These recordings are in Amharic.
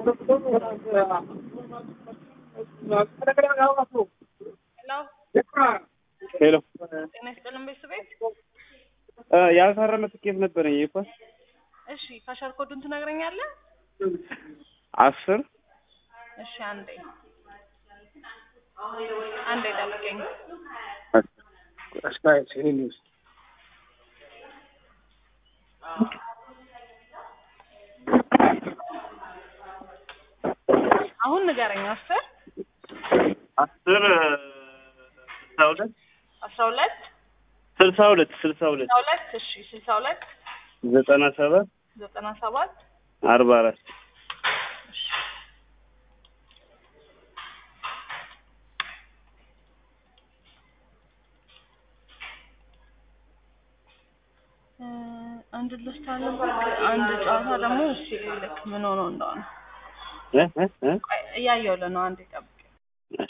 ሄሎ ጤና ይስጥልን ቤተሰቤት። ያልታረመ ትኬት ነበረኝ የኳስ እሺ ካሻር ኮዱን ትነግረኛለህ? አስር እሺ አንዴ አንዴ ጠብቀኝ። አሁን ንገረኝ። አስር አስር ስልሳ ሁለት አስራ ሁለት ስልሳ ሁለት ስልሳ ሁለት ስልሳ ሁለት እሺ ስልሳ ሁለት ዘጠና ሰባት ዘጠና ሰባት አርባ አራት እ አንድ ልስት አለበት። አንድ ጨዋታ ደግሞ እሺ ልክ ምን ሆኖ እንደሆነ እ እ እ ቆይ እያየሁልህ ነው። አንዴ ጠብቅ። እሺ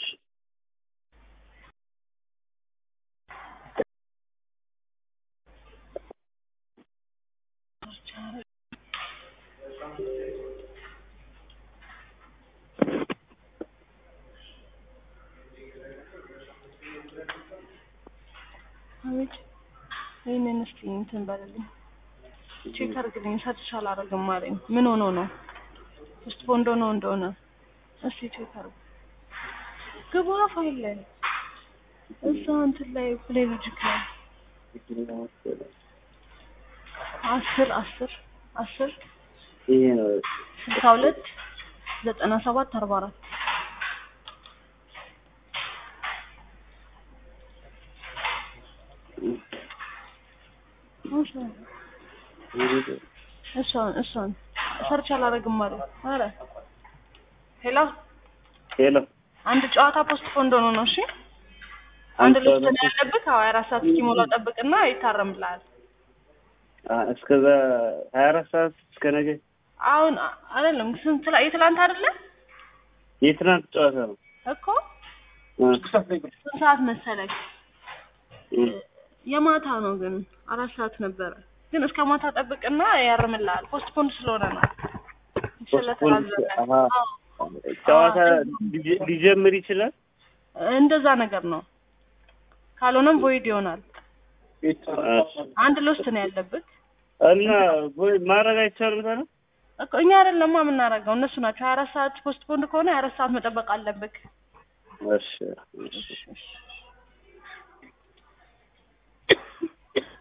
አቤት ይህንን እስኪ እንትን በልልኝ ቼክ አድርግልኝ። ሰርች አላደርግም አለኝ። ምን ሆኖ ነው? ውስጥ ቦንዶ ነው እንደሆነ እስኪ ቼክ አድርግ። ግባ ፋይል ላይ እዛ እንትን ላይ ፕሌይ ሎጂክ ላይ አስር አስር አስር ይሄ ነው ስልሳ ሁለት ዘጠና ሰባት አርባ አራት እሷን እሷን ሰርች አላደርግም አለ። ኧረ ሄሎ ሄሎ አንድ ጨዋታ ፖስት ፖንድ ሆኖ ነው። እሺ አንድ አንድ ልብስ ጨዋታ ነው ያለብህ። ሀያ አራት ሰዓት እስኪሞላው ጠብቅና ይታረምልሃል። አ እስከዛ ሀያ አራት ሰዓት እስከ ነገ አሁን አ- አይደለም ስንት ላይ የትላንት አይደለ የትናንት ጨዋታ ነው እኮ እ ስንት ሰዓት መሰለህ? እ የማታ ነው ግን አራት ሰዓት ነበረ። ግን እስከ ማታ ጠብቅና ያርምልሃል። ፖስት ፖንድ ስለሆነ ነው ስለተራዘመ። አሀ አዎ። ጨዋታ ሊጀ- ሊጀምር ይችላል እንደዛ ነገር ነው። ካልሆነም ቮይድ ይሆናል። አንድ ሎስት ነው ያለብህ እና ወይ ማድረግ አይቻልም ታዲያ እኮ እኛ አይደለማ የምናደርገው እነሱ ናቸው። ሀያ አራት ሰዓት ፖስት ፖንድ ከሆነ ሀያ አራት ሰዓት መጠበቅ አለብህ። እሺ እሺ እሺ፣ እሺ።